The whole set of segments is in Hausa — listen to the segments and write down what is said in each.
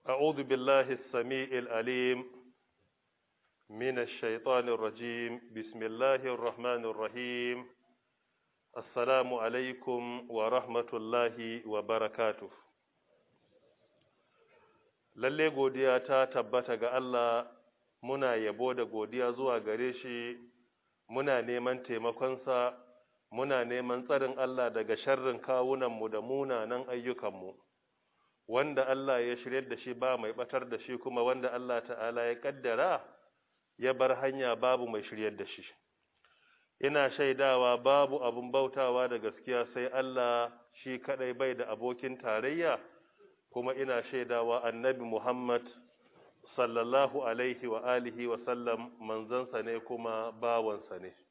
أعوذ بالله السميع العليم من الشيطان الرجيم بسم الله الرحمن الرحيم السلام عليكم ورحمة الله وبركاته lalle godiya ta tabbata ga Allah muna yabo da godiya zuwa gare shi muna neman taimakonsa muna neman tsarin Allah daga sharrin kawunanmu da munanan ayyukanmu wanda Allah ya shirye da shi ba mai batar da shi kuma wanda Allah ta'ala ya kaddara ya bar hanya babu mai shiryar da shi ina shaidawa babu abun bautawa da gaskiya sai Allah shi kadai bai da abokin tarayya kuma ina shaidawa annabi Muhammad sallallahu alaihi wa alihi wa sallam manzansa ne kuma bawansa ne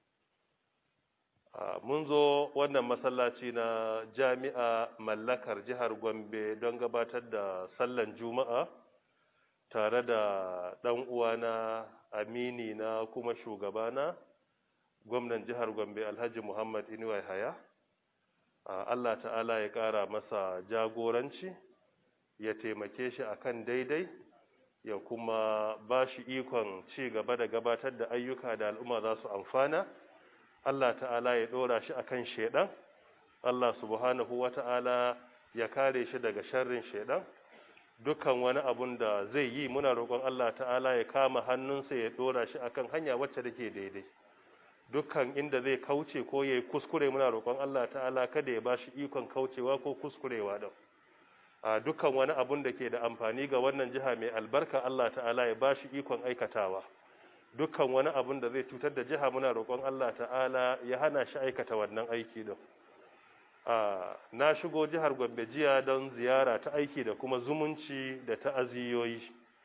mun zo wannan masallaci na jami'a mallakar jihar Gombe don gabatar da sallan juma'a tare da ɗan uwana amini na kuma shugabana gwamnan jihar Gombe Alhaji Muhammad Inuwa Haya Allah ta'ala ya ƙara masa jagoranci ya taimake shi akan daidai ya kuma ba shi ikon ci gaba da gabatar da ayyuka da al'umma za su amfana Allah ta'ala ya ɗora shi akan shaidan Allah subhanahu wa ta'ala ya kare shi daga sharrin shaidan dukkan wani abun da zai yi muna roƙon Allah ta'ala ya kama hannunsa ya ɗora shi akan hanya wacce take daidai dukkan inda zai kauce ko ya yi kuskure muna roƙon Allah ta'ala kada ya ba shi ikon kaucewa ko kuskurewa da a dukkan wani abun da ke da amfani ga wannan jiha mai albarka Allah ta'ala ya ba shi ikon aikatawa dukkan wani abun da zai cutar da jiha muna roƙon Allah ta'ala ya hana shi aikata wannan aiki din na shigo jihar Gombe jiya don ziyara ta aiki da kuma zumunci da ta'aziyoyi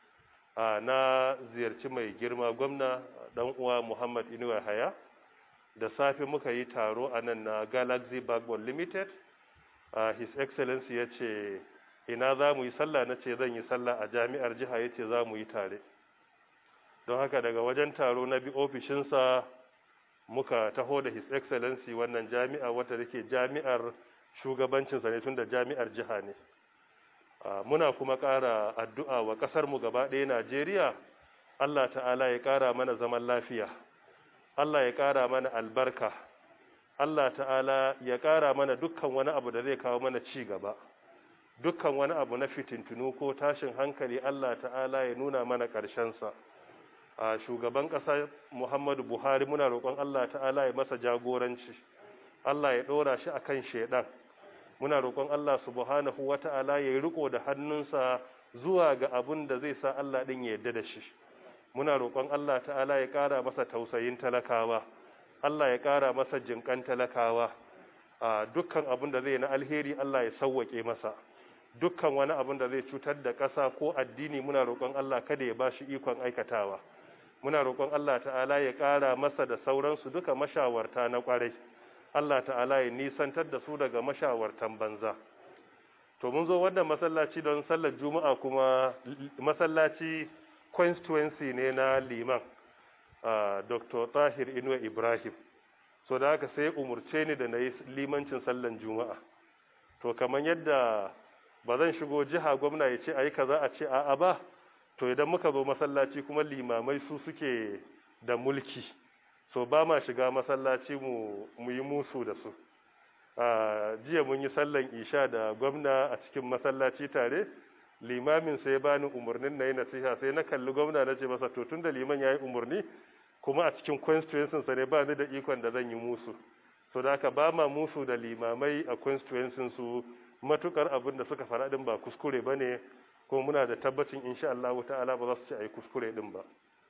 na ziyarci mai girma gwamna dan uwa Muhammad Inuwa Haya da safe muka yi taro a nan na Galaxy Backbone Limited his excellency ya ce ina za mu yi sallah na ce zan yi sallah a jami'ar jiha ya ce za mu yi tare don haka daga wajen taro na bi ofishinsa muka taho da his excellency wannan jami'a wata da ke jami'ar shugabancinsa ne tun da jami'ar jiha ne muna kuma ƙara addu'a wa ƙasarmu gaba ɗaya najeriya allah ta'ala ya ƙara mana zaman lafiya allah ya ƙara mana albarka allah ta'ala ya ƙara mana dukkan wani abu da zai kawo mana ci gaba dukkan wani abu na fitintunu ko tashin hankali allah ta'ala ya nuna mana ƙarshensa a shugaban ƙasa Muhammadu Buhari muna roƙon Allah ta'ala ya masa jagoranci Allah ya ɗora shi akan shedan muna roƙon Allah subhanahu wata'ala ya riko da hannunsa zuwa ga abun da zai sa Allah ɗin ya yarda da shi muna roƙon Allah ta'ala ya ƙara masa tausayin talakawa Allah ya ƙara masa jinƙan talakawa a dukkan abun da zai na alheri Allah ya sauwaƙe masa dukkan wani abun da zai cutar da ƙasa ko addini muna roƙon Allah kada ya ba shi ikon aikatawa muna roƙon Allah ta'ala ya ƙara masa da sauransu duka mashawarta na ƙwarai Allah ta'ala ya nisantar da su daga mashawartan banza to mun zo wannan masallaci don sallar juma'a kuma masallaci constituency ne na liman dr tahir inuwa ibrahim so da haka sai umurce ni da na yi limancin sallar juma'a to kamar yadda ba zan shigo jiha gwamna ya ce a yi kaza a ce a'a ba to idan muka zo masallaci kuma limamai su suke da mulki so ba ma shiga masallaci mu mu yi musu da su a jiya mun yi sallan isha da gwamna a cikin masallaci tare limamin sai bani umarnin na yi nasiha sai na kalli gwamna na ce masa to tun da liman ya yi umarni kuma a cikin constituency sa ne ba ni da ikon da zan yi musu so da haka ba ma musu da limamai a constituency su matukar abin da suka fara din ba kuskure bane kuma muna da tabbacin insha Allah ta'ala ba za su ci ayi kuskure din ba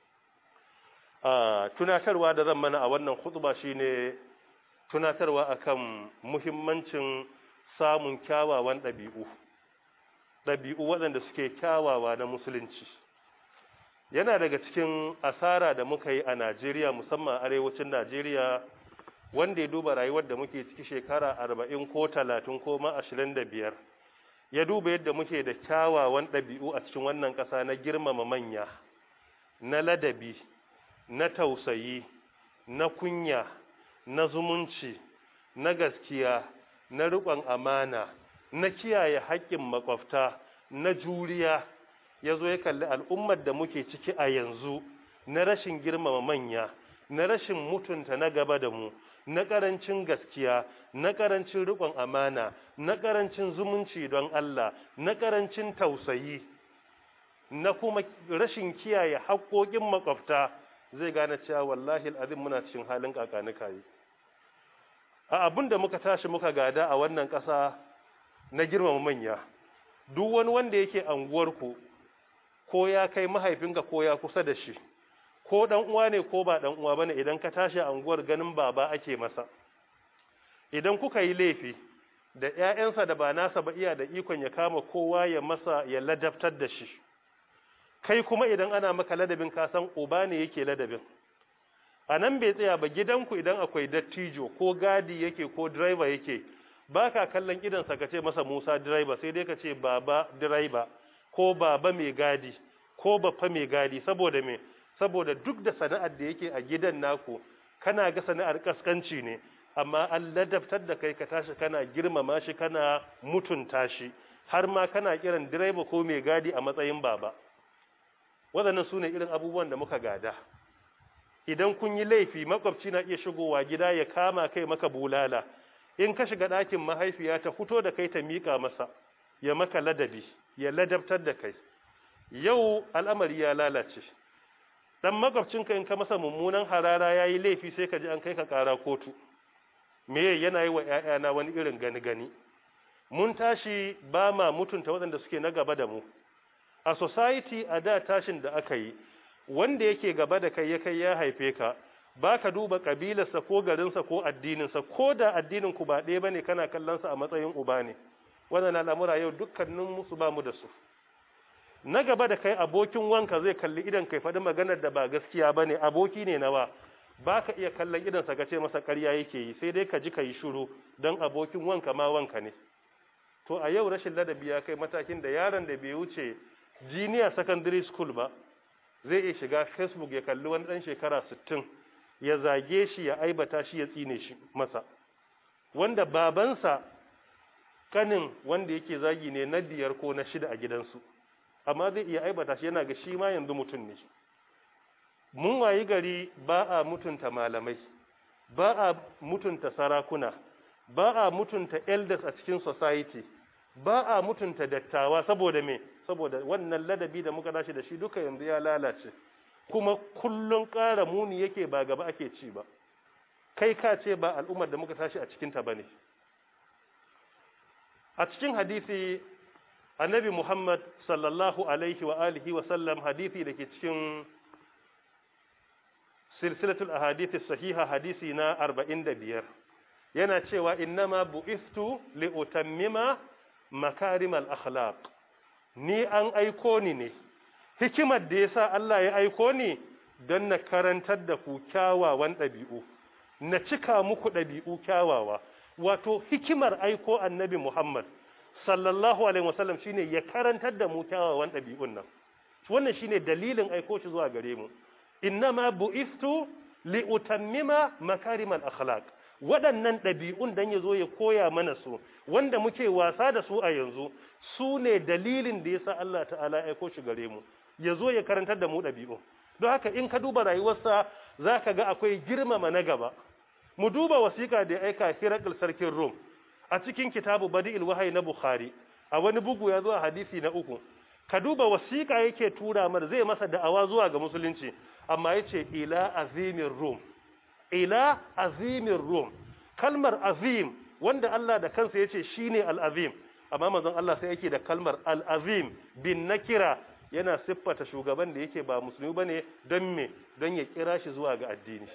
a tunatarwa da zan mana a wannan khutba shine tunatarwa akan muhimmancin samun kyawawan ɗabi'u ɗabi'u waɗanda suke kyawawa na musulunci yana daga cikin asara da muka yi a Najeriya musamman arewacin Najeriya wanda ya duba rayuwar da muke ciki shekara arba'in ko talatin ko ma ashirin da biyar ya duba yadda muke da kyawawan ɗabi'u a cikin wannan ƙasa na girmama manya na ladabi na tausayi na kunya na zumunci na gaskiya na riƙon amana na kiyaye haƙƙin makwabta na juriya ya zo ya kalli al'ummar da muke ciki a yanzu na rashin girmama manya na rashin mutunta na gaba da mu na ƙarancin gaskiya na ƙarancin riƙon amana na ƙarancin zumunci don Allah na ƙarancin tausayi na kuma rashin kiyaye haƙoƙin makwabta zai gane cewa wallahi al'azim muna cikin halin kakanika yi a abin da muka tashi muka gada a wannan ƙasa na girmama manya duk wani wanda yake anguwarku ko ya kai mahaifinka ko ya kusa da shi ko dan uwa ne ko ba dan uwa bane idan ka tashi a anguwar ganin baba ake masa idan kuka yi laifi da ƴaƴansa da ba nasa ba iya da ikon ya kama kowa ya masa ya ladabtar da shi kai kuma idan ana maka ladabin ka san uba ne yake ladabin a nan bai tsaya ba gidanku idan akwai dattijo ko gadi yake ko driver yake ba ka kallon idansa ka ce masa musa driver sai dai ka ce baba driver ko baba mai gadi ko baffa mai gadi saboda me saboda duk da sana'ar da yake a gidan naku kana ga sana'ar kaskanci ne amma an ladabtar da kai ka tashi kana girmama shi kana mutunta shi har ma kana kiran direba ko mai gadi a matsayin baba waɗannan su ne irin abubuwan da muka gada idan kun yi laifi makwabci na iya shigowa gida ya kama kai maka bulala in ka shiga ɗakin mahaifiya ta fito da kai ta miƙa masa ya maka ladabi ya ladabtar da kai yau al'amari ya lalace dan makwabcinka in ka masa mummunan harara ya yi laifi sai ka ji an kai ka ƙara kotu me yana yi wa ‘ya'yana wani irin gani-gani mun tashi ba ma mutunta waɗanda suke na gaba da mu a society a da tashin da aka yi wanda yake gaba da kai ya kai ya haife ka ba ka duba ƙabilarsa ko garinsa ko addininsa ko da addinin ku ba ɗaya bane kana kallonsa a matsayin uba ne wannan al'amura yau dukkanin musu ba mu da su na gaba da kai abokin wanka zai kalli idan kai faɗi maganar da ba gaskiya bane aboki ne nawa ba ka iya kallon idansa ka ce masa ƙarya yake yi sai dai ka ji ka yi shuru don abokin wanka ma wanka ne to a yau rashin ladabi ya kai matakin da yaron da bai wuce junior secondary school ba zai iya shiga facebook ya kalli wani ɗan shekara 60 ya zage shi ya aibata shi ya tsine shi masa wanda babansa kanin wanda yake zagi ne na biyar ko na shida a gidansu amma zai iya aibata shi yana ga shi ma yanzu mutum ne mun wayi gari ba a mutunta malamai ba a mutunta sarakuna ba a mutunta elders a cikin society ba a mutunta dattawa saboda me saboda wannan ladabi da muka dashi da shi duka yanzu ya lalace kuma kullun ƙara muni yake ba gaba ake ci ba kai ka ce ba al'ummar da muka tashi a cikinta ba ne a cikin hadisi annabi muhammad sallallahu alaihi wa alihi wa sallam hadisi da ke cikin silsilatul ahadithi sahiha hadisi na 45 yana cewa innama bu'istu li utammima makarimal akhlaq ni an aiko ni ne hikimar da yasa Allah ya aiko ni don na karantar da ku kyawawan ɗabi'u na cika muku ɗabi'u kyawawa wato hikimar aiko annabi Muhammad sallallahu alaihi wasallam shine ya karantar da mu kyawawan ɗabi'un nan wannan shine dalilin aiko shi zuwa gare mu innama bu'istu li utammima makarimal akhlaq waɗannan ɗabi'un dan ya zo ya koya mana su wanda muke wasa da su a yanzu su ne dalilin da yasa Allah ta'ala ya aiko shi gare mu ya zo ya karantar da mu ɗabi'u don haka in ka duba rayuwarsa za ka ga akwai girmama na gaba mu duba wasiƙa da ya aika hirakul sarkin rom a cikin kitabu badi'il wahayi na bukhari a wani bugu ya zo a hadisi na uku ka duba wasiƙa yake tura mana zai masa da'awa zuwa ga musulunci amma yace ila azimin rom ila azimin rom kalmar azim wanda Allah da kansa yace shine al-azim amma manzon Allah sai yake da kalmar al-azim bin nakira yana siffata shugaban da yake ba musulmi bane don me don ya kira shi zuwa ga addini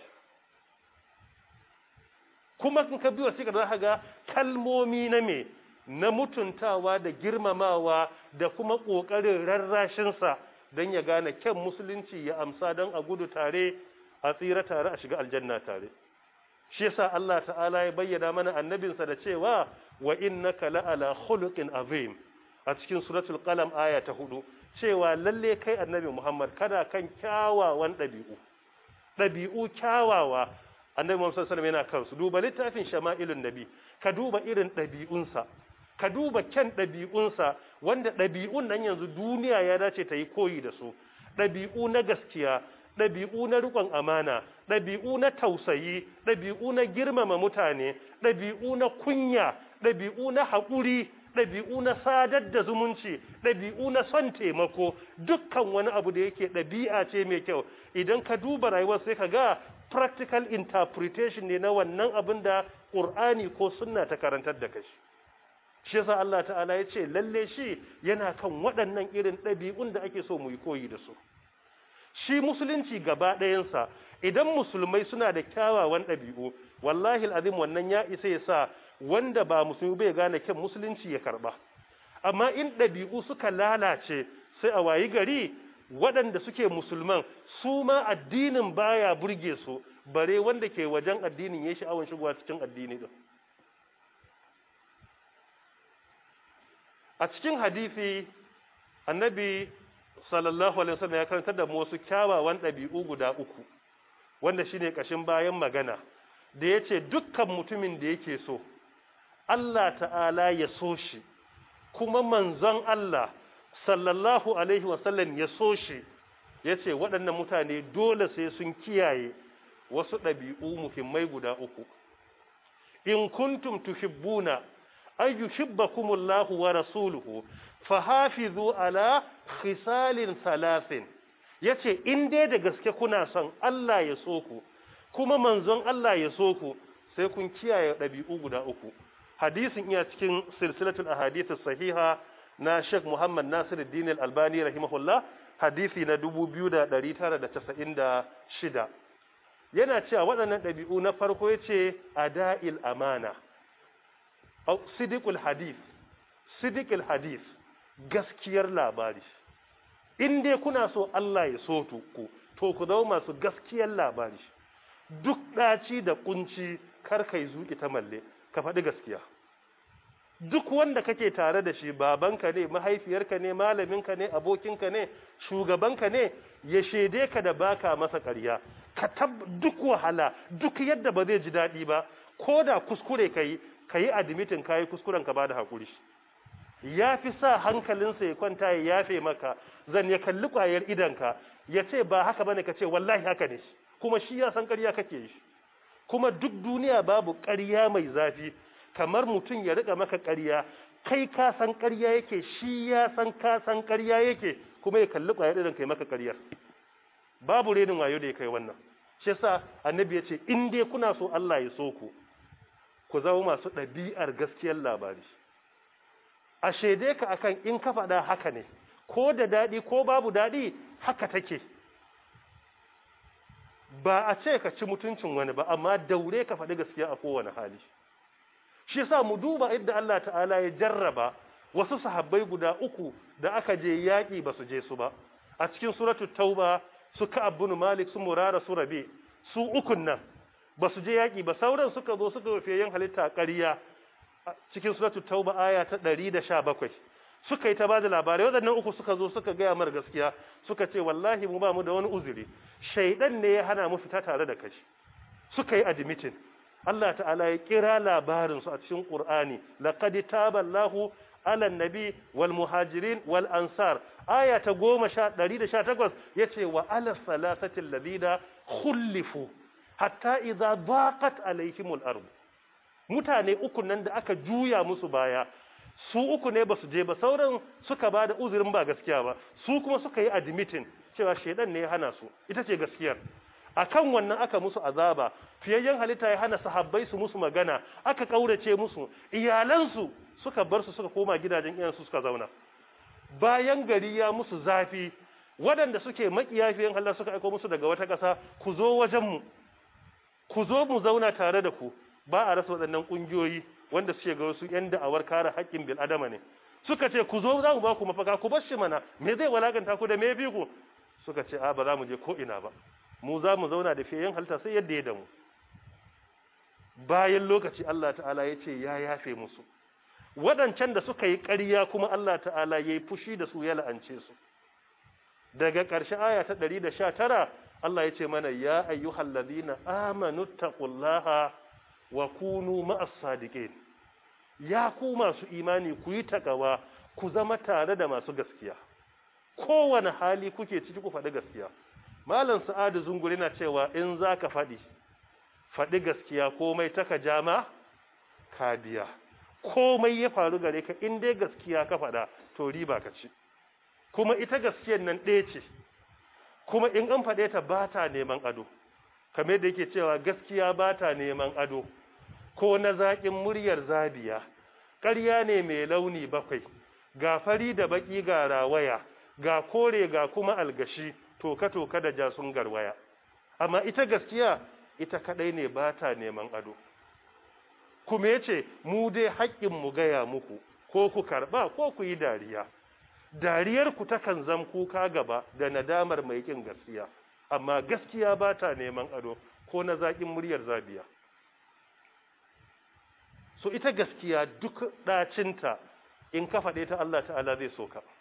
kuma in ka bi wasiƙar za ka ga kalmomi na me na mutuntawa da girmamawa da kuma ƙoƙarin rarrashinsa don ya gane kyan musulunci ya amsa don a gudu tare a tsira tare a shiga aljanna tare shi yasa Allah ta'ala ya bayyana mana annabinsa da cewa wa innaka la'ala khuluqin azim a cikin suratul qalam aya ta hudu cewa lalle kai annabi Muhammad kada kan kyawawan ɗabi'u ɗabi'u kyawawa annabi Muhammad sallallahu alaihi yana kansu duba littafin shama'ilun nabi ka duba irin ɗabi'unsa ka duba kyan ɗabi'unsa wanda ɗabi'un nan yanzu duniya ya dace ta yi koyi da su ɗabi'u na gaskiya ɗabi'u na riƙon amana ɗabi'u na tausayi ɗabi'u na girmama mutane ɗabi'u na kunya ɗabi'u na haƙuri ɗabi'u na sadar da zumunci ɗabi'u na son taimako dukkan wani abu da yake ɗabi'a ce mai kyau idan ka duba rayuwar sai ka ga practical interpretation ne na wannan abin da ƙur'ani ko sunna ta karantar da kai shi yasa Allah ta'ala ya ce lalle shi yana kan waɗannan irin ɗabi'un da ake so mu yi koyi da su shi musulunci gaba ɗayansa idan musulmai suna da kyawawan ɗabi'u wallahi al'azim wannan ya isa ya sa wanda ba musulmi bai gane kyan musulunci ya karba amma in ɗabi'u suka lalace sai a wayi gari waɗanda suke musulman su ma addinin baya burge su bare wanda ke wajen addinin ya sha'awan shigowa cikin addini din a cikin hadisi annabi sallallahu alaihi wasallam ya karantar da mu wasu kyawawan ɗabi'u guda uku wanda shine kashin bayan magana da yace dukkan mutumin da yake so Allah ta'ala ya so shi kuma manzon Allah sallallahu alaihi wasallam ya so shi yace waɗannan mutane dole sai sun kiyaye wasu ɗabi'u muhimmai guda uku in kuntum tuhibbuna ay yuhibbakumullahu wa rasuluhu fahafizu ala khisalin thalathin yace in dai da gaske kuna son Allah ya so ku kuma manzon Allah ya so ku sai kun kiyaye ɗabi'u guda uku hadisin iya cikin silsilatul ahadith sahiha na Sheikh Muhammad Nasiruddin Al-Albani rahimahullah hadisi na 2996 yana cewa waɗannan ɗabi'u na farko yace ada'il amana au sidiqul hadith sidiqul hadith gaskiyar labari in dai kuna so Allah ya so ku to ku zama masu gaskiyar labari duk ɗaci da kunci kar kai zuki ta malle ka faɗi gaskiya duk wanda kake tare da shi babanka ne mahaifiyarka ne malaminka ne abokinka ne shugabanka ne ya shede ka da baka masa ƙarya ka tab duk wahala duk yadda ba zai ji daɗi ba ko da kuskure ka yi ka yi admitin ka yi kuskuren ka ba da haƙuri ya fi sa hankalinsa ya kwanta ya yafe maka zan ya kalli ƙwayar idanka ya ce ba haka bane ka ce wallahi haka ne kuma shi ya san ƙarya kake yi kuma duk duniya babu ƙarya mai zafi kamar mutum ya riƙa maka ƙarya kai ka san ƙarya yake shi ya san ka san ƙarya yake kuma ya kalli ƙwayar idanka ya maka ƙaryar babu renin wayo da ya kai wannan shi yasa annabi ya ce in dai kuna so Allah ya so ku ku zama masu ɗabi'ar gaskiyar labari a shaide ka akan in ka faɗa haka ne ko da daɗi ko babu daɗi haka take ba a ce ka ci mutuncin wani ba amma daure ka faɗi gaskiya a kowane hali shi yasa mu duba idda Allah ta'ala ya jarraba wasu sahabbai guda uku da aka je yaƙi ba su je su ba a cikin suratu tauba su ka'ab bin malik su murara su rabi su ukun nan ba su je yaƙi ba sauran suka zo suka wafe yin halitta ƙarya cikin suratu tauba aya ta 117 suka yi ta bada labarai waɗannan uku suka zo suka gaya mar gaskiya suka ce wallahi mu ba mu da wani uzuri shaidan ne ya hana mu fita tare da kai suka yi admitin Allah ta'ala ya kira labarin su a cikin Qur'ani laqad taballahu ala nabi wal muhajirin wal ansar aya ta 118 yace wa ala salasati alladhina khulifu hatta idza daqat alaihimul ard mutane uku nan da aka juya musu baya su uku ne basu je ba sauran suka bada uzurin ba gaskiya ba su kuma suka yi admitting cewa shedan ne ya hana su ita ce gaskiyar akan wannan aka musu azaba fiyayyen halitta ya hana sahabbai su musu magana aka kaurace musu iyalansu suka bar su suka koma gidajen iyansu suka zauna bayan gari ya musu zafi waɗanda suke makiyafiyan Allah suka aiko musu daga wata ƙasa ku zo wajenmu ku zo mu zauna tare da ku ba a rasa waɗannan ƙungiyoyi wanda suke ga wasu ƴan da'awar kare haƙƙin bil adama ne suka ce ku zo za mu ba ku mafaka ku bar shi mana me zai walakanta ku da me bi ku suka ce a ba za mu je ko ina ba mu za mu zauna da fiyayen halitta sai yadda ya damu bayan lokaci Allah ta'ala ya ce ya yafe musu waɗancan da suka yi ƙarya kuma Allah ta'ala ya yi fushi da su ya la'ance su daga ƙarshe aya ta 119 Allah ya ce mana ya ayyuhal ladina amanu taqullaha wa kunu ma'as sadiqin ya ku masu imani ku yi takawa ku zama tare da masu gaskiya kowane hali kuke ciki ku faɗi gaskiya malam sa'adu zunguri na cewa in za ka faɗi faɗi gaskiya komai taka jama ka biya komai ya faru gare ka in dai gaskiya ka faɗa to riba ka ci kuma ita gaskiyar nan ɗaya ce kuma in an faɗe ta ba ta neman ado kamar da yake cewa gaskiya ba ta neman ado ko na zaƙin muryar zabiya ƙarya ne mai launi bakwai ga fari da baƙi ga rawaya ga kore ga kuma algashi toka-toka da jasun garwaya amma ita gaskiya ita kaɗai ne ba ta neman ado kuma ya ce mu dai haƙƙin mu gaya muku ko ku karɓa ko ku yi dariya dariyarku takan zam kuka gaba da nadamar mai ƙin gaskiya amma gaskiya ba ta neman ado ko na zaƙin muryar zabiya so ita gaskiya duk ɗacinta in ka faɗe ta Allah ta'ala zai so ka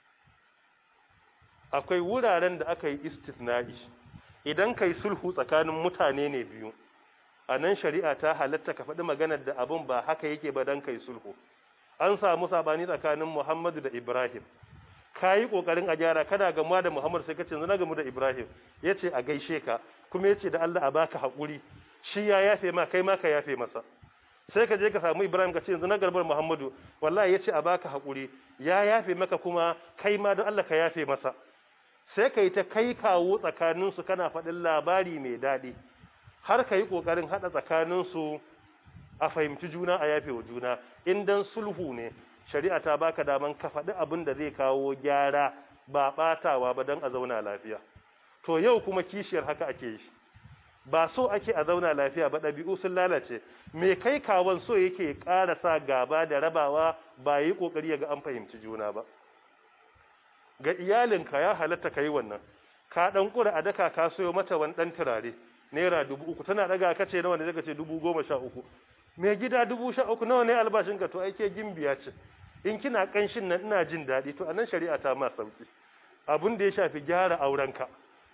akwai wuraren da aka yi istisna'i idan ka yi sulhu tsakanin mutane ne biyu a nan shari'a ta halatta ka faɗi maganar da abin ba haka yake ba don ka yi sulhu an samu sabani tsakanin muhammadu da ibrahim ka yi ƙoƙarin a gyara kana gamuwa da muhammadu sai ka ce na gamu da ibrahim ya ce a gaishe ka kuma ya ce da allah a baka haƙuri shi ya yafe ma kai ma ka yafe masa sai ka je ka samu ibrahim ka ce yanzu na garbar muhammadu wallahi ya ce a baka haƙuri ya yafe maka kuma kai ma don allah ka yafe masa sai ka yi ta kai kawo tsakaninsu kana faɗin labari mai daɗi har ka yi ƙoƙarin haɗa tsakaninsu a fahimci juna a yafe wa juna in dan sulhu ne shari'a ta baka daman ka faɗi abin da zai kawo gyara ba ɓatawa ba don a zauna lafiya to yau kuma kishiyar haka ake yi ba so ake a zauna lafiya ba ɗabi'u sun lalace me kai kawon so yake ƙara sa gaba da rabawa ba yi ƙoƙari ya ga an fahimci juna ba ga iyalinka ya halatta ka yi wannan ka ɗan ƙura a daka ka soyo mata wani ɗan turare naira dubu uku tana ɗaga ka ce nawa ne zaka ce dubu goma sha uku mai gida dubu sha uku nawa ne albashinka to ai ke gimbiya ce in kina ƙanshin nan ina jin daɗi to anan shari'a ta ma sauki abin da ya shafi gyara aurenka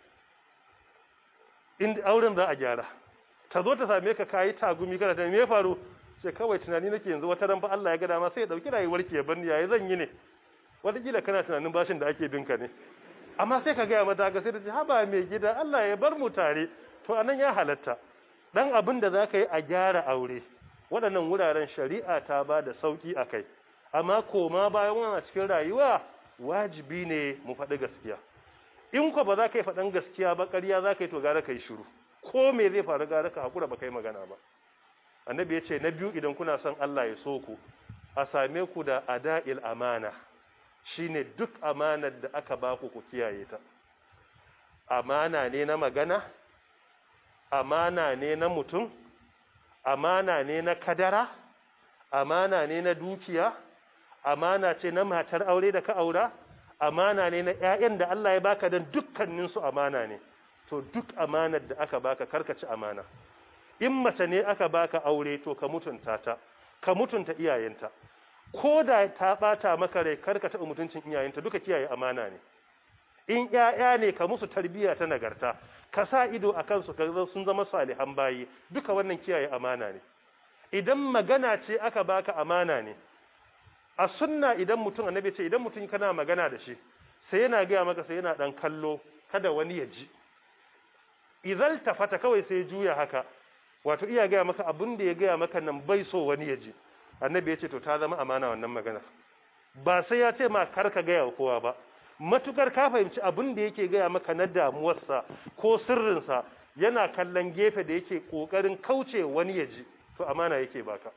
in auren za a gyara ta zo ta same ka kayi tagumi kana ta me ya faru sai kawai tunani nake yanzu wata ran fa Allah ya ga dama sai ya dauki rayuwar ki ya bar ni yayi zan yi ne wataƙila kana tunanin bashin da ake binka ne amma sai ka gaya mata ga sai ta ce haba mai gida Allah ya bar mu tare to anan ya halatta dan abin da zaka yi a gyara aure waɗannan wuraren shari'a ta ba da sauki a kai amma koma bayan wannan cikin rayuwa wajibi ne mu faɗi gaskiya in ko ba za ka yi faɗan gaskiya ba ƙarya za ka yi to gara ka yi shiru ko me zai faru gara ka haƙura ba ka yi magana ba annabi ya ce na biyu idan kuna son Allah ya so ku a same ku da ada'il amana shine duk amanar da aka ba ku ku kiyaye ta amana ne na magana amana ne na mutum amana ne na kadara amana ne na dukiya amana ce na matar aure da ka aura amana ne na ƴaƴan da Allah ya baka dan dukkanin su amana ne to duk amanar da aka baka karkaci amana in mace ne aka baka aure to ka mutunta ta ka mutunta iyayenta ko da ta bata maka rai karka taɓa mutuncin iyayenta duka kiyaye amana ne in ƴaƴa ne ka musu tarbiyya ta nagarta ka sa ido a kansu ka sun zama salihan bayi duka wannan kiyaye amana ne idan magana ce aka baka amana ne a sunna idan mutum annabi ce idan mutum kana magana da shi sai yana gaya maka sai yana dan kallo kada wani ya ji idan tafata kawai sai juya haka wato iya gaya maka abin da ya gaya maka nan bai so wani ya ji annabi ya ce to ta zama amana wannan magana ba sai ya ce ma kar ka gaya wa kowa ba matukar ka fahimci abin da yake gaya maka na damuwarsa ko sirrinsa yana kallon gefe da yake kokarin kauce wani ya ji to amana yake baka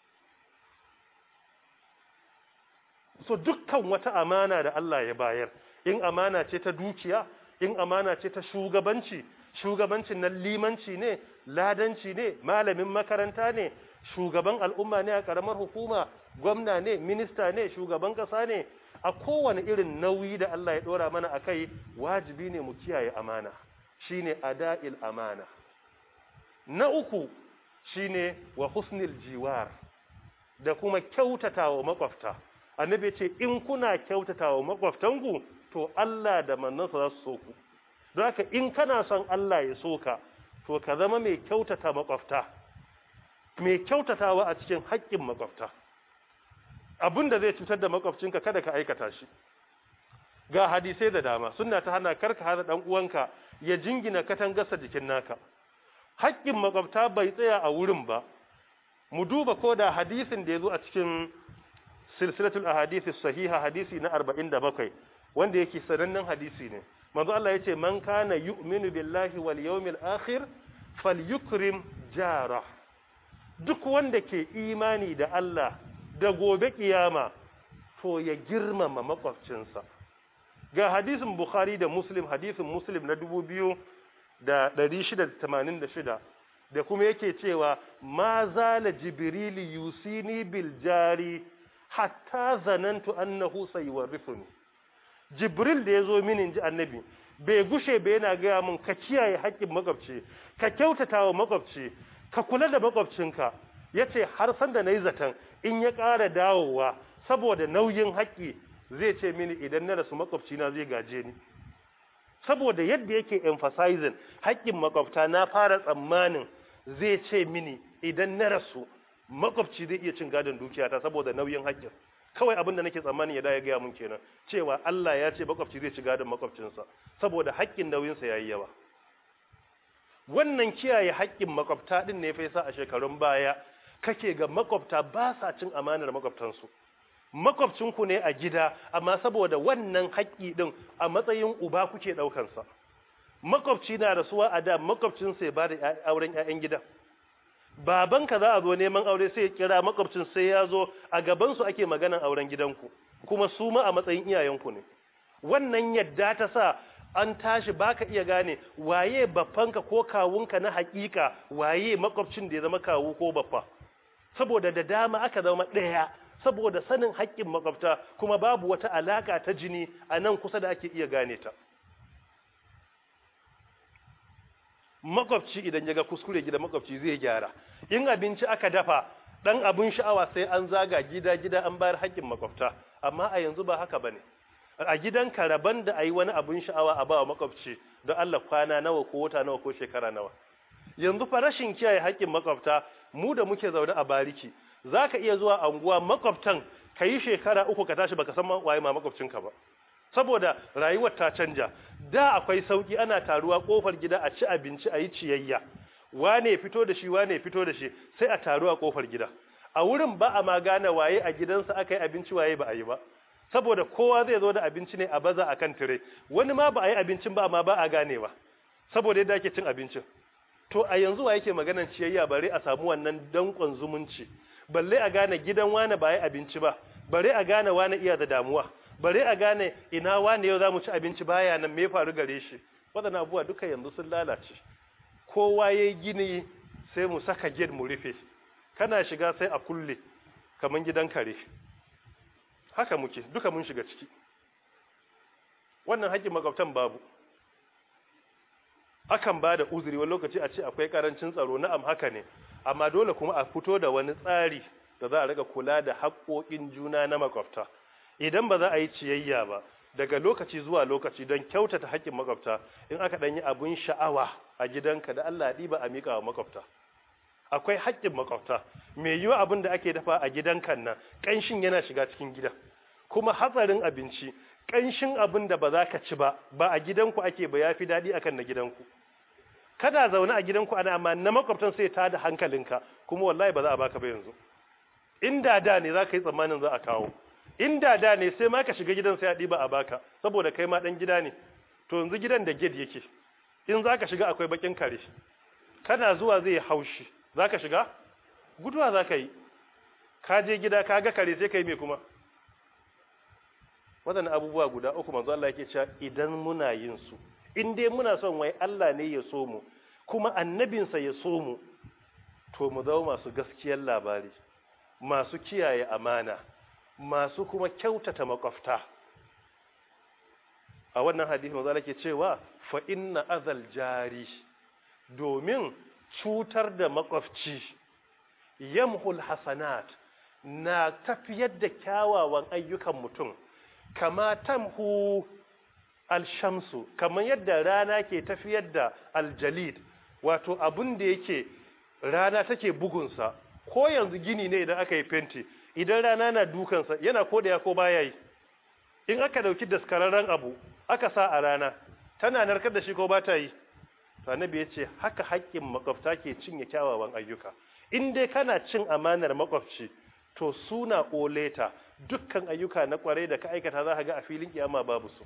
so dukkan wata amana da Allah ya bayar in amana ce ta dukiya in amana ce ta shugabanci shugabancin nan limanci ne ladanci ne malamin makaranta ne shugaban al'umma ne a karamar hukuma gwamna ne minista ne shugaban kasa ne a kowane irin nauyi da Allah ya dora mana akai wajibi ne mu kiyaye amana shine ada'il amana na uku shine wa husnil jiwar da kuma kyautatawa makwafta annabi ce in kuna kyautatawa makwaftanku to Allah da manzansa za su so ku don haka in kana son Allah ya so ka to ka zama mai kyautata makwafta mai kyautatawa a cikin haƙƙin makwafta abin da zai cutar da makwabcinka kada ka aikata shi ga hadisai da dama sunna ta hana karka hana dan uwanka ya jingina katangarsa jikin naka haƙƙin makwabta bai tsaya a wurin ba mu duba ko da hadisin da ya zo a cikin silsilatul ahadisi sahiha hadisi na 47 wanda yake sanannen hadisi ne manzo Allah yace man kana yu'minu billahi wal yawmil akhir falyukrim jara duk wanda ke imani da Allah da gobe kiyama to ya girmama makwabcinsa ga hadisin bukhari da muslim hadisin muslim na 2686 da kuma yake cewa ma zala jibrili yusini bil jari hatta zanantu annahu sayuwarrifuni jibril da yazo mini inji annabi bai gushe bai yana gaya min ka kiyaye haƙƙin makwabci ka kyautata wa makwabci ka kula da makwabcinka yace har san da nayi zaton in ya ƙara dawowa saboda nauyin haƙƙi zai ce mini idan na rasu makwabcina zai gaje ni saboda yadda yake emphasizing haƙƙin makwabta na fara tsammanin zai ce mini idan na rasu makwabci zai iya cin gadon dukiyata saboda nauyin haƙƙin kawai abin da nake tsammanin ya da ya gaya mun kenan cewa Allah ya ce makwabci zai ci gadon makwabcinsa saboda haƙƙin nauyinsa yayi yawa wannan kiyaye haƙƙin makwabta din ne fa yasa a shekarun baya kake ga makwabta ba sa cin amanar makwabtansu makwabcinku ne a gida amma saboda wannan haƙƙi din a matsayin uba kuke ɗaukansa makwabci na rasuwa a da makwabcinsa ya ba da auren 'ya'yan gida babanka za a zo neman aure sai ya kira makwabcin sai ya zo a gabansu ake maganan auren gidanku kuma su ma a matsayin iyayenku ne wannan yadda ta sa an tashi baka iya gane waye baffanka ko kawunka na hakika waye makwabcin da ya zama kawu ko baffa saboda da dama aka zama ɗaya saboda sanin haƙƙin makwabta kuma babu wata alaka ta jini a nan kusa da ake iya gane ta makwabci idan ya ga kuskure gida makwabci zai gyara in abinci aka dafa dan abin sha'awa sai an zaga gida gida an bayar haƙƙin makwabta amma a yanzu ba haka bane a gidan karaban da ayi wani abin sha'awa a bawa makwabci don Allah kwana nawa ko wata nawa ko shekara nawa yanzu fa rashin kiyaye haƙƙin makwabta mu da muke zaune a bariki zaka iya zuwa anguwa makwabtan kayi shekara uku ka tashi baka san waye ma makwabcinka ba saboda rayuwar ta canja da akwai sauki ana taruwa kofar gida a ci abinci a yi ciyayya wane fito da shi wane fito da shi sai a taru a kofar gida a wurin ba a ma gane waye a gidansa aka yi abinci waye ba a yi ba saboda kowa zai zo da abinci ne a baza a kan tire wani ma ba a yi abincin ba amma ba a ganewa saboda yadda ake cin abincin to a yanzu wa yake maganan ciyayya bare a samu wannan dankon zumunci balle a gane gidan wane ba yi abinci ba bare a gane wane iya da damuwa bare a gane ina wane yau za mu ci abinci baya nan me faru gare shi waɗannan abubuwa duka yanzu sun lalace kowa ya yi gini sai mu saka gate mu rufe kana shiga sai a kulle kaman gidan kare haka muke duka mun shiga ciki wannan haƙƙin makwabtan babu akan ba da uzuri wani lokaci a ce akwai ƙarancin tsaro na'am haka ne amma dole kuma a fito da wani tsari da za a riga kula da haƙƙoƙin juna na makwabta idan ba za a yi ciyayya ba daga lokaci zuwa lokaci don kyautata haƙƙin makwabta in aka ɗan yi abun sha'awa a gidanka da Allah ɗiba a miƙa wa makwabta akwai haƙƙin makwabta mai yiwa abin da ake dafa a gidanka nan ƙanshin yana shiga cikin gida kuma hatsarin abinci ƙanshin abin da ba za ka ci ba ba a gidanku ake ba ya fi daɗi akan na gidanku kada zaune a gidanku ana amma na makwabtan sai ta da hankalinka kuma wallahi ba za a baka ba yanzu inda da ne za ka yi tsammanin za a kawo inda da ne sai ma ka shiga gidan sai a ɗiba a baka saboda kai ma ɗan gida ne to yanzu gidan da gate yake in za ka shiga akwai bakin kare kana zuwa zai haushi za ka shiga guduwa za ka yi ka je gida ka ga kare sai ka yi mai kuma waɗannan abubuwa guda uku manzo Allah yake cewa idan muna yin su in dai muna son wai Allah ne ya so mu kuma annabinsa ya so mu to mu zama masu gaskiyar labari masu kiyaye amana masu kuma kyautata makwafta a wannan hadisi manzo Allah ke cewa fa inna azal jari domin cutar da makwafci yamhul hasanat na tafiyar da kyawawan ayyukan mutum kama tamhu alshamsu kamar yadda rana ke tafiyar da aljalid wato abun da yake rana take bugunsa ko yanzu gini ne idan aka yi fenti idan rana na dukansa yana kodaya ko baya yi in aka dauki daskararren abu aka sa a rana tana narkar da shi ko ba ta yi to annabi ya ce haka haƙƙin makwabta ke cinye kyawawan ayyuka in dai kana cin amanar makwabci to suna oleta dukkan ayyuka na kwarai da ka aikata za ka ga a filin kiyama babu su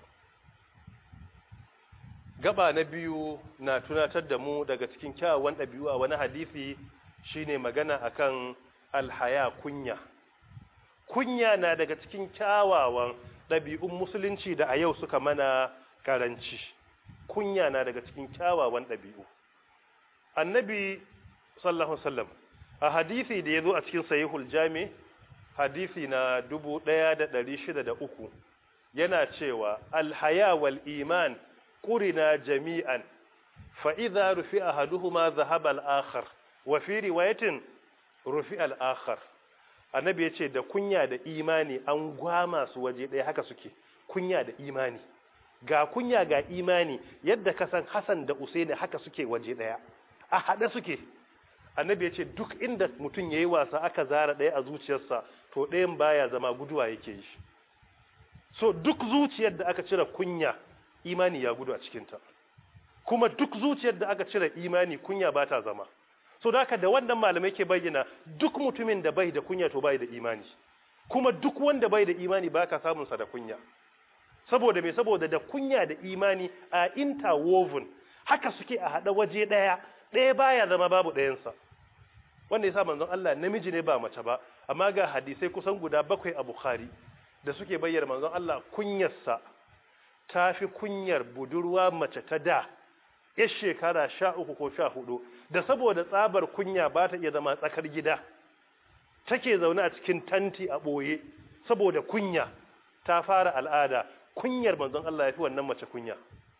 gaba na biyu na tunatar da mu daga cikin kyawawan ɗabi'u a wani hadisi shine magana akan alhaya kunya kunya na daga cikin kyawawan ɗabi'un musulunci da a yau suka mana karanci kunya na daga cikin kyawawan ɗabi'u annabi sallallahu sallam a hadisi da ya zo a cikin sahihul jami hadisi na dubu ɗaya da ɗari shida da uku yana cewa alhaya wal iman ƙurina jami'an fa'iza rufi a haduhuma zahaba al'akhar wa fi riwayatin rufi al'akhar annabi ya ce da kunya da imani an gwama su waje ɗaya haka suke kunya da imani ga kunya ga imani yadda ka san Hassan da Usaini haka suke waje ɗaya a haɗe suke annabi ya ce duk inda mutum ya yi wasa aka zara ɗaya a zuciyarsa to ɗayan baya zama guduwa yake yi so duk zuciyar da aka cire kunya imani ya gudu a cikinta kuma duk zuciyar da aka cire imani kunya ba ta zama so da haka da wannan malamai ke bayyana duk mutumin da bai da kunya to bai da imani kuma duk wanda bai da imani ba ka samunsa da kunya saboda me saboda da kunya da imani a interwoven haka suke a haɗa waje ɗaya ɗaya baya zama babu ɗayansa wanda yasa manzon Allah namiji ne ba mace ba amma ga hadisai kusan guda bakwai a Bukhari da suke bayyana manzon Allah kunyarsa tafi kunyar budurwa mace ta da ya shekara sha uku ko sha hudu da saboda tsabar kunya ba ta iya zama tsakar gida take zaune a cikin tanti a ɓoye saboda kunya ta fara al'ada kunyar manzon Allah ya fi wannan mace kunya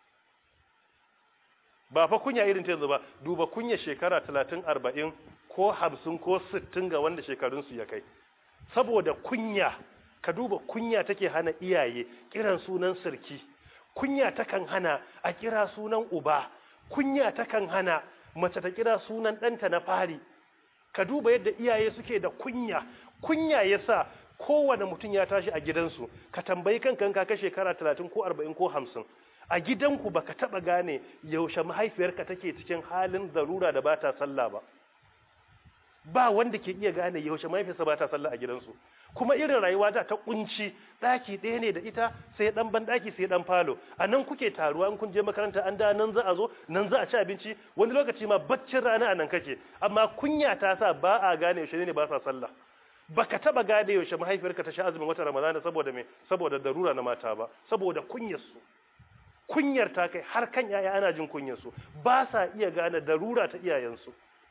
ba fa kunya irin ta yanzu ba duba kunya shekara talatin arba'in ko hamsin ko sittin ga wanda shekarunsu ya kai saboda kunya ka duba kunya take hana iyaye kiran sunan sirki kunya takan hana a kira sunan uba kunya takan hana mace ta kira sunan ɗanta na fari ka duba yadda iyaye suke da kunya kunya yasa kowane mutum ya tashi a gidansu ka tambayi kankan ka kai shekara talatin ko arba'in ko hamsin a gidanku baka taba gane yaushe mahaifiyarka take cikin halin zarura da bata sallah ba ba wanda ke iya gane yaushe mahaifiyarsa bata sallah a gidansu kuma irin rayuwa da ta kunci daki ɗaya ne da ita sai dan ban daki sai dan falo a nan kuke taruwa in kun je makaranta an da nan za a zo nan za a ci abinci wani lokaci ma baccin rana a nan kake amma kunya ta sa ba a gane yaushe ne ba sa sallah baka taba gane yaushe mahaifiyarka ta sha azumin wata ramadana saboda me saboda darura na mata ba saboda kunyar su kunyar ta kai har kan yaya ana jin kunyar su ba sa iya gane darura ta iyayensu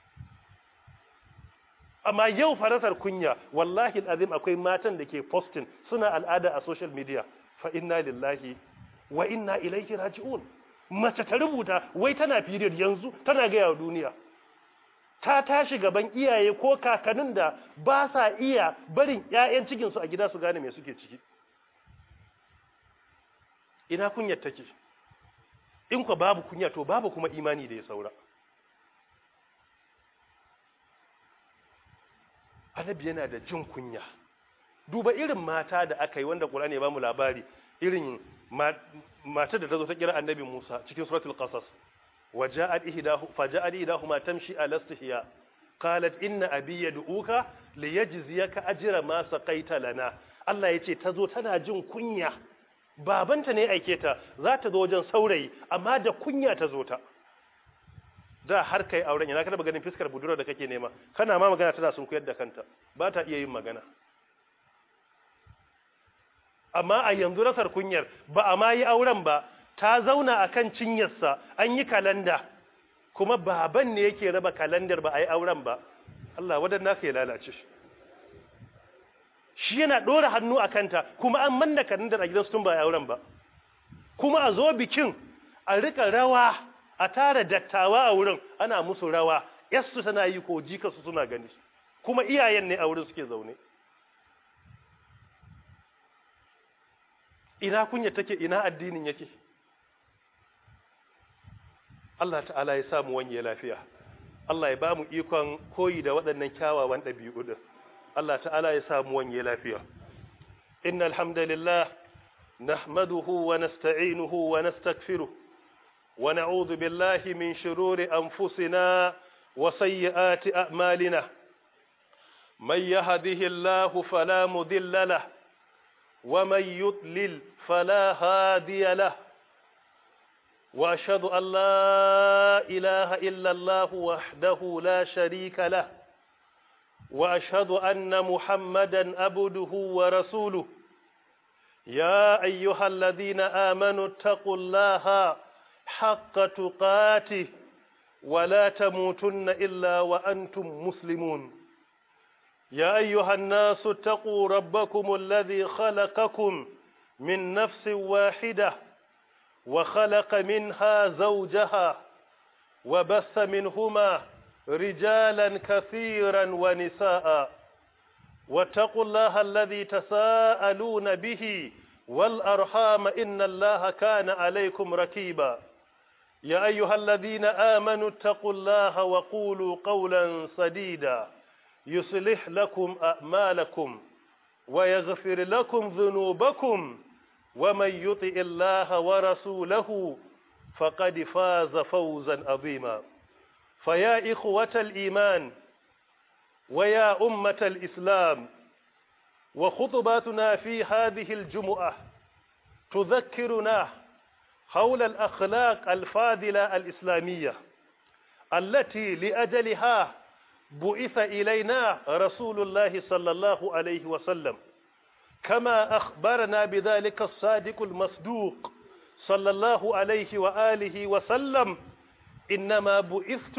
amma yau farasar kunya wallahi alazim akwai matan da ke posting suna al'ada a social media fa inna lillahi wa inna ilaihi raji'un mace ta rubuta wai tana period yanzu tana ga yawa duniya ta tashi gaban iyaye ko kakannin da ba sa iya barin ƴaƴan cikin su a gida su gane me suke ciki ina kunyar take in ko babu kunya to babu kuma imani da ya saura annabi yana da jin kunya duba irin mata da aka yi wanda Qur'ani ya bamu labari irin mata da ta zo ta kira annabi Musa cikin suratul qasas waja'at ihdahu faja'at ihdahuma tamshi ala istihya qalat inna abi yad'uka liyajziyaka ajra ma saqaita lana Allah yace ta zo tana jin kunya babanta ne aike ta za ta zo wajen saurayi amma da kunya ta zo ta da har kai auren yana kada ganin fiskar budurwa da kake nema kana ma magana tana sun koyar da kanta ba ta iya yin magana amma a yanzu rasar kunyar ba a ma yi auren ba ta zauna a kan cinyarsa an yi kalanda kuma baban ne yake raba kalandar ba a yi auren ba Allah waɗanda ka yi lalace shi yana ɗora hannu a kanta kuma an manna kalandar a gidansu tun ba a yi auren ba kuma a zo bikin a rika rawa a tara dattawa a wurin ana musu rawa yasu tana yi ko jikarsu suna gani kuma iyayen ne a wurin suke zaune ina kunya take ina addinin yake Allah ta'ala ya samu wanye lafiya Allah ya ba mu ikon koyi da waɗannan kyawawan ɗabi'u din Allah ta'ala ya samu wanye lafiya innal hamdalillah nahmaduhu wa nasta'inuhu wa nastaghfiruh wa na'udhu billahi min shururi anfusina wa sayyiati a'malina man yahdihillahu fala mudilla lahu wa man yudlil fala hadiya lahu واشهد ان لا اله الا الله وحده لا شريك له واشهد ان محمدا عبده ورسوله يا ايها الذين امنوا اتقوا الله حق تقاته ولا تموتن الا وانتم مسلمون يا ايها الناس اتقوا ربكم الذي خلقكم من نفس واحده وخلق منها زوجها وبث منهما رجالا كثيرا ونساء واتقوا الله الذي تساءلون به والأرحام إن الله كان عليكم ركيبا يا أيها الذين آمنوا اتقوا الله وقولوا قولا سديدا يصلح لكم أعمالكم ويغفر لكم ذنوبكم ومن يطع الله ورسوله فقد فاز فوزا عظيما فيا إخوة الإيمان ويا أمة الإسلام وخطباتنا في هذه الجمعة تذكرنا حول الأخلاق الفاضلة الإسلامية التي لأجلها بعث إلينا رسول الله صلى الله عليه وسلم كما أخبرنا بذلك الصادق المصدوق صلى الله عليه وآله وسلم إنما بعثت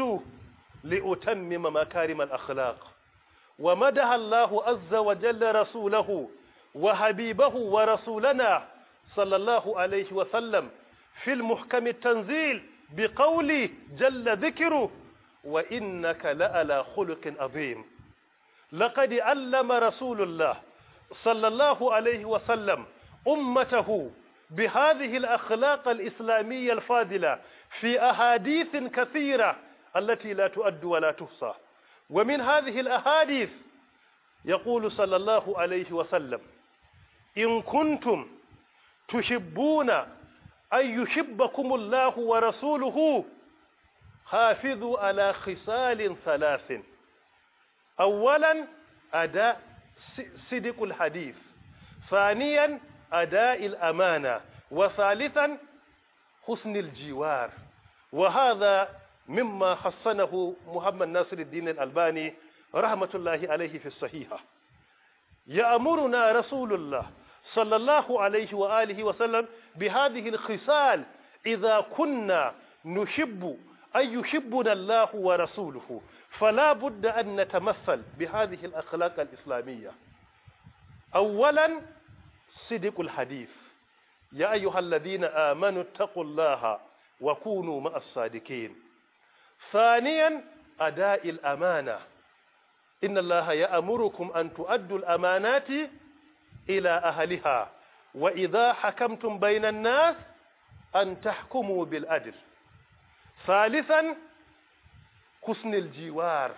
لأتمم مكارم الأخلاق ومدح الله عز وجل رسوله وحبيبه ورسولنا صلى الله عليه وسلم في المحكم التنزيل بقوله جل ذكره وإنك لألا خلق عظيم لقد علم رسول الله صلى الله عليه وسلم أمته بهذه الأخلاق الإسلامية الفاضلة في أحاديث كثيرة التي لا تؤد ولا تحصى ومن هذه الأحاديث يقول صلى الله عليه وسلم إن كنتم تحبون أن يحبكم الله ورسوله حافظوا على خصال ثلاث أولا أداء صدق الحديث ثانيا أداء الأمانة وثالثا حسن الجوار وهذا مما حسنه محمد ناصر الدين الألباني رحمة الله عليه في الصحيحة يأمرنا رسول الله صلى الله عليه وآله وسلم بهذه الخصال إذا كنا نحب أن يحبنا الله ورسوله فلا بد أن نتمثل بهذه الأخلاق الإسلامية أولا صدق الحديث يا أيها الذين آمنوا اتقوا الله وكونوا مع الصادقين ثانيا أداء الأمانة إن الله يأمركم أن تؤدوا الأمانات إلى أهلها وإذا حكمتم بين الناس أن تحكموا بالعدل ثالثا حسن الجوار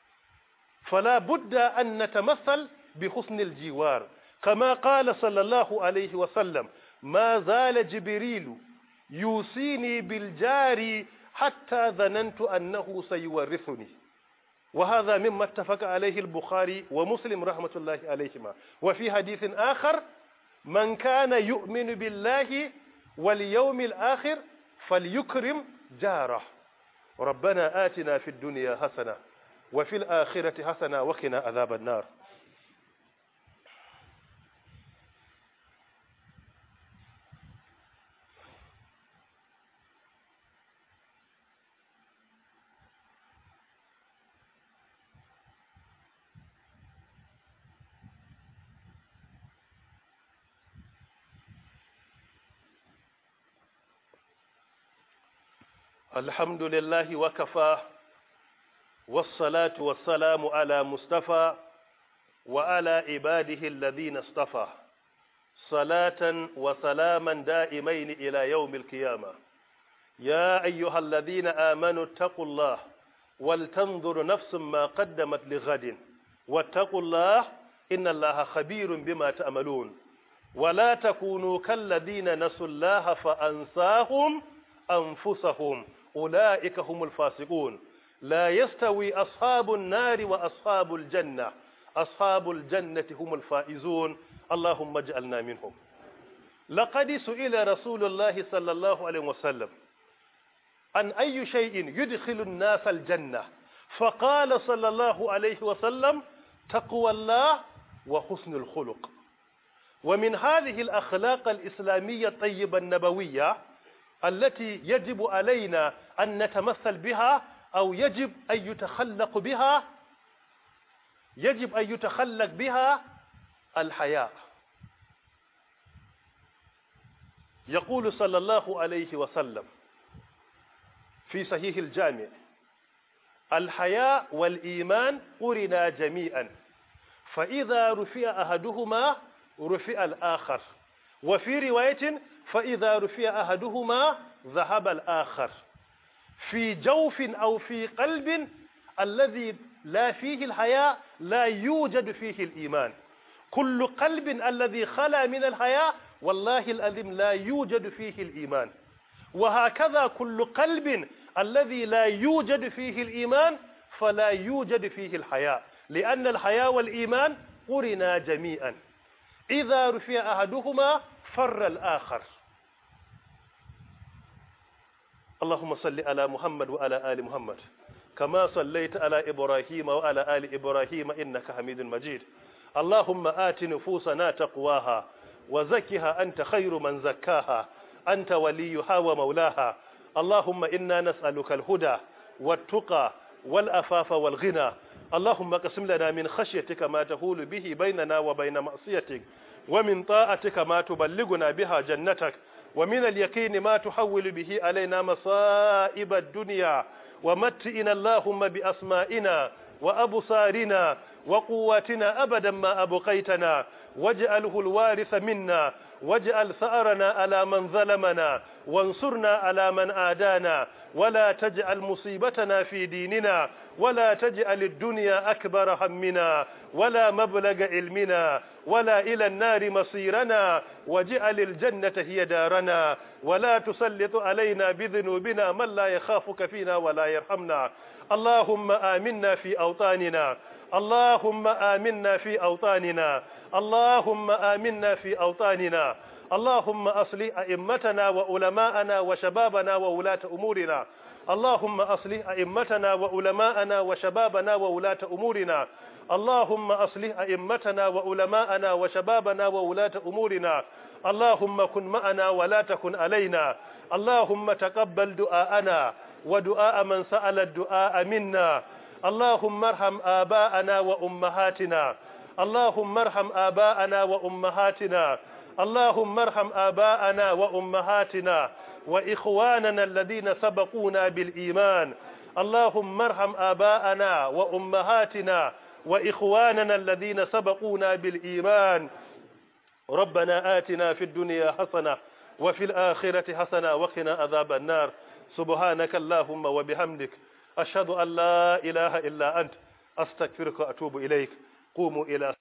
فلا بد أن نتمثل بحسن الجوار كما قال صلى الله عليه وسلم ما زال جبريل يوصيني بالجار حتى ظننت أنه سيورثني وهذا مما اتفق عليه البخاري ومسلم رحمة الله عليهما وفي حديث آخر من كان يؤمن بالله واليوم الآخر فليكرم جاره ربنا آتنا في الدنيا حسنة وفي الآخرة حسنة وقنا عذاب النار الحمد لله وكفى والصلاة والسلام على مصطفى وعلى عباده الذين اصطفى صلاة وسلاما دائمين إلى يوم القيامة يا أيها الذين آمنوا اتقوا الله ولتنظر نفس ما قدمت لغد واتقوا الله إن الله خبير بما تعملون ولا تكونوا كالذين نسوا الله فأنساهم أنفسهم أولئك هم الفاسقون لا يستوي أصحاب النار وأصحاب الجنة أصحاب الجنة هم الفائزون اللهم اجعلنا منهم لقد سئل رسول الله صلى الله عليه وسلم عن أي شيء يدخل الناس الجنة فقال صلى الله عليه وسلم تقوى الله وحسن الخلق ومن هذه الأخلاق الإسلامية الطيبة النبوية التي يجب علينا أن نتمثل بها أو يجب أن يتخلق بها يجب أن يتخلق بها الحياء يقول صلى الله عليه وسلم في صحيح الجامع الحياء والإيمان قرنا جميعا فإذا رفع أحدهما رفع الآخر وفي رواية فإذا رفع أحدهما ذهب الآخر في جوف أو في قلب الذي لا فيه الحياء لا يوجد فيه الإيمان كل قلب الذي خلا من الحياء والله الأذم لا يوجد فيه الإيمان وهكذا كل قلب الذي لا يوجد فيه الإيمان فلا يوجد فيه الحياء لأن الحياء والإيمان قرنا جميعا إذا رفع أحدهما فر الآخر اللهم صل على محمد وعلى آل محمد كما صليت على إبراهيم وعلى آل إبراهيم إنك حميد مجيد اللهم آت نفوسنا تقواها وزكها أنت خير من زكاها أنت وليها ومولاها اللهم إنا نسألك الهدى والتقى والأفاف والغنى اللهم اقسم لنا من خشيتك ما تهول به بيننا وبين معصيتك ومن طاعتك ما تبلغنا بها جنتك ومن اليقين ما تحول به علينا مصائب الدنيا ومتئنا اللهم بأسمائنا وأبصارنا وقواتنا أبدا ما أبقيتنا واجعله الوارث منا واجعل ثأرنا على من ظلمنا وانصرنا على من آدانا ولا تجعل مصيبتنا في ديننا ولا تجعل الدنيا أكبر همنا ولا مبلغ علمنا ولا إلى النار مصيرنا واجعل الجنة هي دارنا ولا تسلط علينا بذنوبنا من لا يخافك فينا ولا يرحمنا اللهم آمنا في أوطاننا اللهم آمنا في أوطاننا اللهم آمنا في أوطاننا اللهم أصلح أئمتنا وعلماءنا وشبابنا وولاة أمورنا اللهم أصلح أئمتنا وعلماءنا وشبابنا وولاة أمورنا اللهم أصلح أئمتنا وعلماءنا وشبابنا وولاة أمورنا اللهم كن معنا ولا تكن علينا اللهم تقبل دعاءنا ودعاء من سأل الدعاء منا اللهم ارحم آباءنا وأمهاتنا اللهم ارحم آباءنا وأمهاتنا اللهم ارحم آباءنا وأمهاتنا وإخواننا الذين سبقونا بالإيمان اللهم ارحم آباءنا وأمهاتنا وإخواننا الذين سبقونا بالإيمان ربنا آتنا في الدنيا حسنة وفي الآخرة حسنة وقنا عذاب النار سبحانك اللهم وبحمدك أشهد أن لا إله إلا أنت أستغفرك وأتوب إليك قوموا إلى